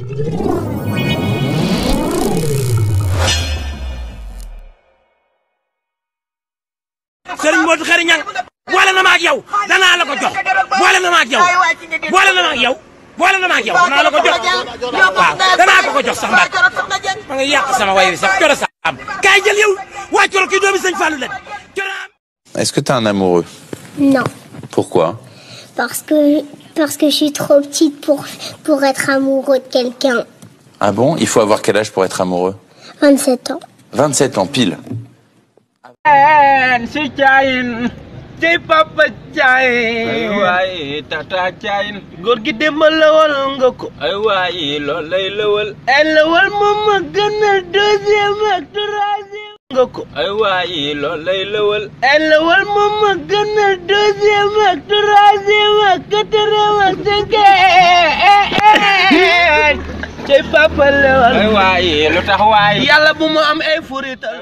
Serigne Modou Khary Niang boole na ma ak yow danaa la ko jox boole na ma ak yow boole na ma ak yow boole na ma ak yow danaa la ko jox waaw danaa ko ko jox sax mbaat ma nga yàq sama way wi sax coro sa am kaay jël yow waa coro kii doomi sëñ Fallou la coro am Est-ce que t'es un amoureux Non, Pourquoi parce que, parce que je suis trop petite pour, pour être amoureux de quelqu'un. Ah bon Il faut avoir quel âge pour être amoureux 27 ans. 27 ans pile. si caayin ci papa caayin ay waay tata caayin góor gi demal lawal nga ko ay waay loolu lay lawal ay lawal moom ma gënal deuxième ak troisième nga ko ay waay loolu lay lawal ay lawal moom ma gënal deuxième ak troisième ak quatrième ak cinquième ci papa lawal ay waay lu tax waay yàlla bu mu am ay furital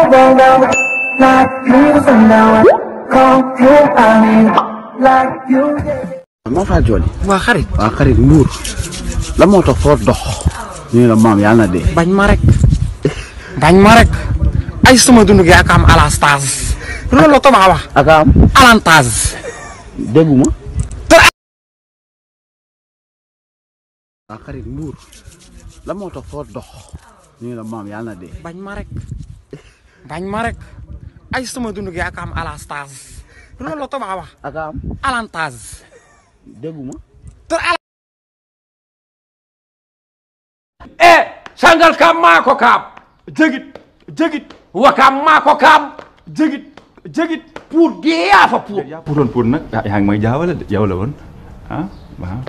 moo faa jooli waa xarit waa xarit mbuur la moo tax foo dox ñu ne la maam yàlla na dee bañ ma rek bañ ma rek ay sama dund gi ak am alastage loolu la tubaab wax aka am alantage dégguma waa xarit mbuur la moo tax foo dox ñu ne la maam yàlla na dee bañ ma rek bañ ma rek ay sama dund gi ak am alastage loolu la tubaab wax aka am alantage dégguma e sangal kam maa ko kaam jegit jegit wakam maa ko kaam jegit jegit pour dee yaa fa pour yaa puutoon pour nag ah yaa ngi may jaawale de yow la woon ah waaw.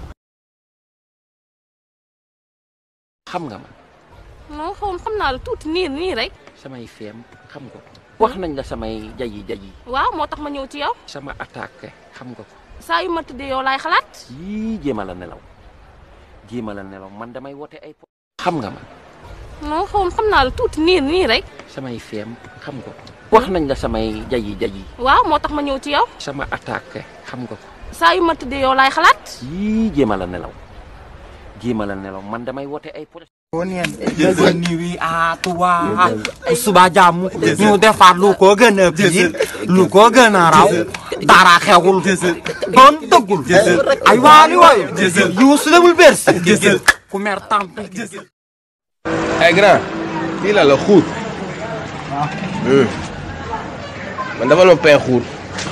xam nga ma non xaw xam naa la tuuti nii nii rek samay feem xam nga ko wax nañ la samay jayi jayi waaw moo tax ma ñëw ci yow sama attaque xam nga ko saa yu ma tëddee yow laay xalaat yii jéema la nelaw jéema la nelaw man damay wote ay po xam nga ma non xaw xam naa la tuuti nii nii rek samay feem xam nga ko wax nañ la samay jayi jayi waaw moo tax ma ñëw ci yow sama attaque xam nga ko saa yu ma tëddee yow laay xalaat yii jéema la nelaw jéema la nelaw man damay wote ay po niwi a tuwa suba jàmm ñu defaat lu ko gën a biir lu ko gën a raw dara xewul doon dëggul ay waali waay yuusu demul bers ku mer tamp ay grand fii la la xuut man dafa ma pay xuut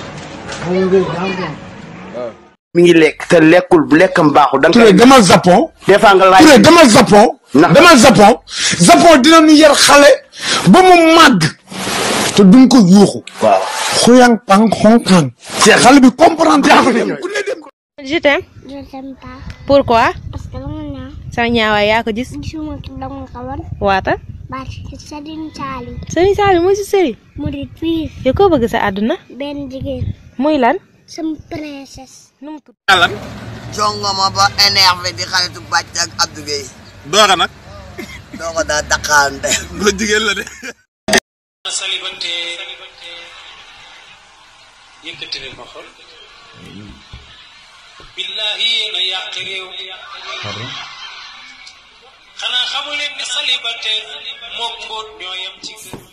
mi ngi lekk te lekkul lekkam baaxul da nga Touré demal Japon des fois nga laaj Touré demal Japon Ndax- demal Japon Japon dinañu yar xale ba mu màgg te duñ ko yuuxu waaw xuyang pang xonkaan xale bi comprendre ku ne dem je t'aime Je t'aime pas. pourquoi Parce que dama naa sa ñaawaay yaa ko gis gisuma ki dama ko wan. waata Parce que Serigne Saliou sëriñ Saliou mooy si sëriñ murid fii yow koo bëgg sa àdduna benn jigéen muy lan sama princesse. nu mu tudd jongoma ba énervé di xaritu bàcc ak Abdou Gueye dooga nag doo ko daa daqaante bu la jigéen la de célibataire yëkkati leen ma xol billahi yéen a yàq réew xanaa xamu leen ni célibataire mook mbóot ñoo yem ci kër